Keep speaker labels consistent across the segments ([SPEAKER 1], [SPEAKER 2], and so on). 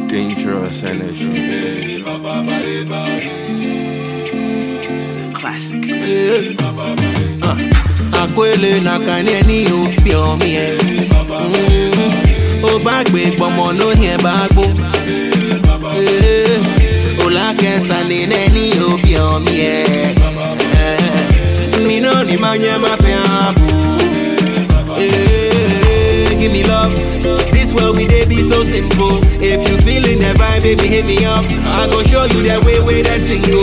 [SPEAKER 1] Dangerous energy.
[SPEAKER 2] Classic.
[SPEAKER 3] àpèlè nàkàní ẹni ò fi ọmí ẹ ó bá gbé gbọmọ lóyún ẹ bá gbó òlàkẹsà ní ẹni ò fi ọmí ẹ mi náà ní máa yẹ máa fi hàn bù give me love this world we dey be so simple if you feeling the vibe baby hit me up i go show you the way way that thing go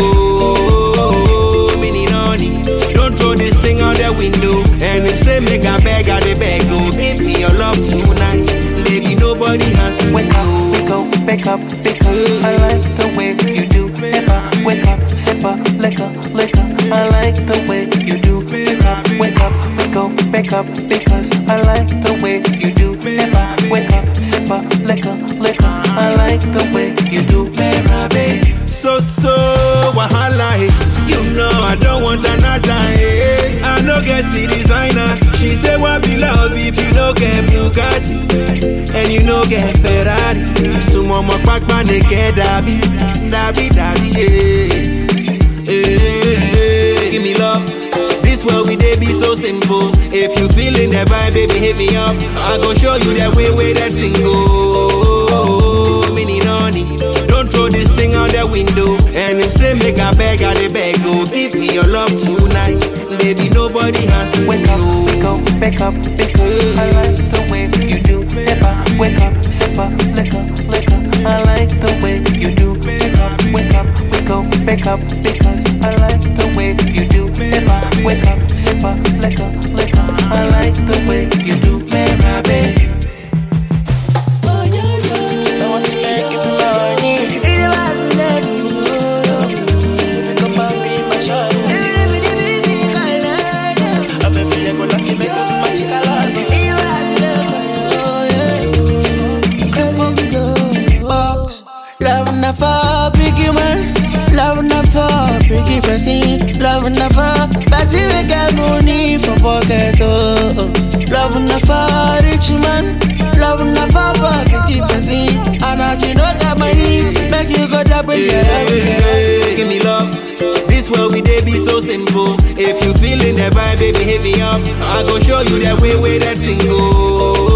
[SPEAKER 3] mini noni don't throw this thing out the window and if say make i beg i dey beg go give me your love tonight baby nobody has to
[SPEAKER 4] Wake up, we go, wake up, because I like the way you do. Never wake up, sip up, liquor, liquor. I like the way you do. Wake up, wake up, we go, wake up, because I like the way you do. Never wake up, sip up, liquor, liquor. I like the way you do. Baby,
[SPEAKER 3] so so wahala eh. you know i don't want another eh. i no get the designer she say what be love if you no get bugatti and you no get ferrari sumo mo pápá nìkẹ́ dàbí dàbí dàbí eh. Eh, give me love. This world we dey be so simple. If you feeling the vibe, baby, hit me up. I go show you the way way that thing go. Mini noni, don't throw this thing out the window. And if say make a beg, I dey beg go. Give me your love tonight, baby. Nobody has to
[SPEAKER 4] wake up, we go, wake up, because I like the way you do. Never wake up, sip up, liquor, liquor. I like the way you do. Wake up, wake up, we go, wake up, because I like the way you do. Never wake up, sip up, liquor, liquor. I like the way you do, baby.
[SPEAKER 5] Love never biggie man, love never biggie person, love never party we get money for pocket oh. Love never rich man, love never biggie person, and as you know get money, make you go double
[SPEAKER 3] Yeah,
[SPEAKER 5] yeah.
[SPEAKER 3] give me love. This world we dey be so simple. If you feeling the vibe, baby, hit me up. I go show you the way way that thing go.